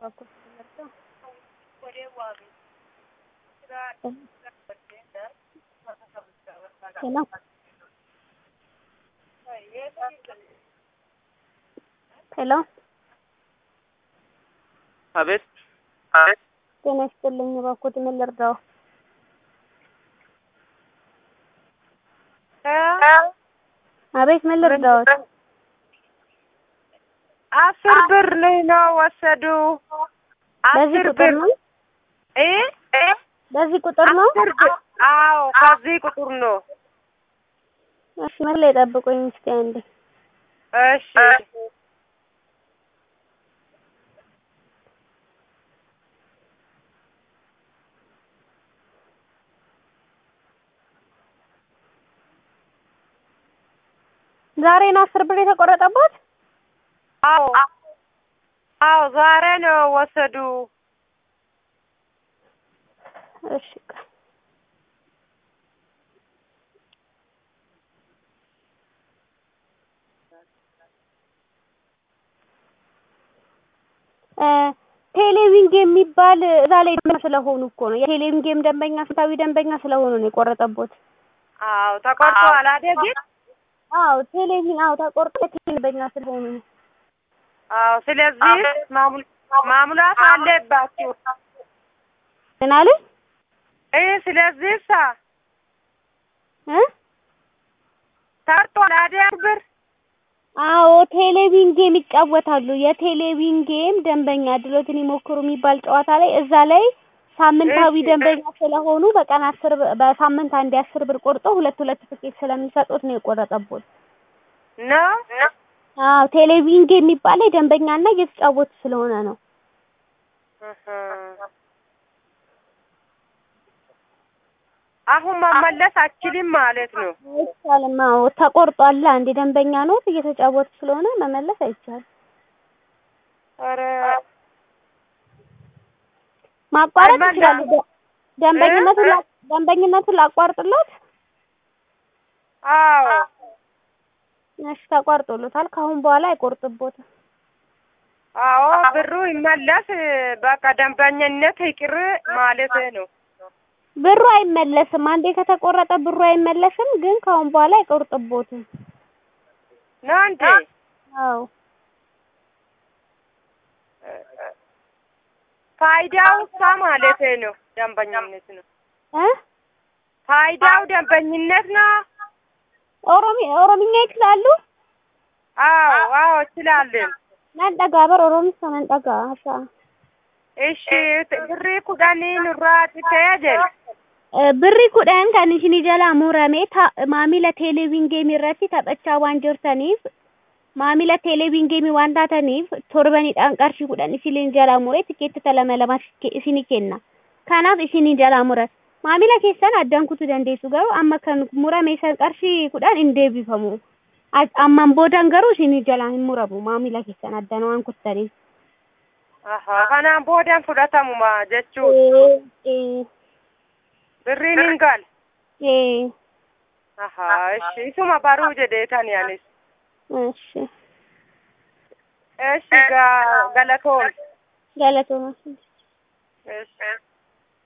በኩል ተመርጠው ሄሎ ሄሎ አቤት ጤና ይስጥልኝ። እባክዎት ምን ልርዳው? አቤት ምን ልርዳዎት? አስር ብር ነው ወሰዱ። በዚህ አስር ቁጥር ብር ነው? እ በዚህ ቁጥር ነው? አስር ብር አዎ፣ ከዚህ ቁጥር ነው። እሺ ምን ላይ ጠብቁኝ እስኪ አንዴ። እሺ ዛሬ ነው አስር ብር የተቆረጠባት? አዎ አዎ፣ ዛሬ ነው ወሰዱ። እሺ ቆይ። እ ቴሌቪንግ የሚባል እዛ ላይ ደንበኛ ስለሆኑ እኮ ነው። የቴሌቪንግ ጌም ደንበኛ ስታዊ ደንበኛ ስለሆኑ ነው የቆረጠቦት። አዎ ተቆርጦ አላደግም። አዎ ቴሌቪዥን አዎ ተቆርጦ የቴሌቪዥን ደንበኛ ስለሆኑ ነው። አዎ፣ ስለዚህ ማሙል- ማሙላት አለባችሁ። ምን አለኝ እ ስለዚህ ሳ እ ተቆርጦ አላደግ ብር አዎ ቴሌቪዥን ጌም ይጫወታሉ። የቴሌቪዥን ጌም ደንበኛ ድሎትን ይሞክሩ የሚባል ጨዋታ ላይ እዛ ላይ ሳምንታዊ እሺ። ደንበኛ ስለሆኑ በቀን አስር ብር በሳምንት አንድ አስር ብር ቆርጦ ሁለት ሁለት ትኬት ስለሚሰጡት ነው የቆረጠቦት። ነው አዎ ቴሌቪዥን ጌም የሚባል ላይ ደንበኛና እየተጫወቱ ስለሆነ ነው። እህ። አሁን መመለስ አችልም ማለት ነው። አይቻልም። አዎ ተቆርጧል። አንድ ደንበኛ ነው እየተጫወቱ ስለሆነ መመለስ አይቻልም። ኧረ ማቋረጥ አይመለስ- ይችላሉ። ደ- ደንበኝነቱን ላ- ደንበኝነቱን ላቋርጥሎት? አዎ እሺ ተቋርጦሎታል። ከአሁን በኋላ አይቆርጥቦትም። አዎ ብሩ ይመለስ። በቃ ደንበኝነት ይቅር ማለት ነው። ብሩ አይመለስም። አንዴ ከተቆረጠ ብሩ አይመለስም፣ ግን ከአሁን በኋላ አይቆርጥቦትም። ነው እንዴ? አዎ ፋይዳው ሳ ማለት ነው። ደንበኝነት ነው። እ ፋይዳው ደንበኝነት ነው። ኦሮሚ ኦሮምኛ ይችላሉ? አዎ አዎ እችላለን። ነንጠጋ በር ኦሮሚሳ ነንጠጋ ሀሳ እሺ ብሪ ኩዳኒ ኑራ ትተያጀል ብሪ kudhan kan isinii jalaa murame ta- maamila teeleviin geemii irratti taphachaa waan jirtaniif maamila teeleviin geemii waan taataniif torbanidhaan qarshii kudhan isinii jalaa mure tikeettota lama lama isinii kenna kanaaf isinii jalaa muran maamila keessan addaan kutuu dandeessu garuu amma kan murame san qarshii kudhan hin deebifamu As- ammaan boodan garuu isinii jalaa hin muramu maamila keessan addaan waan kuttaniif Aha, kanaan boodan fudhatamuma jechuun ee birriin hin gal. ee Aha, እሺ isuma baruu jedheetan anis. እሺ Eshi gaa galatoon. galatooma Eshi.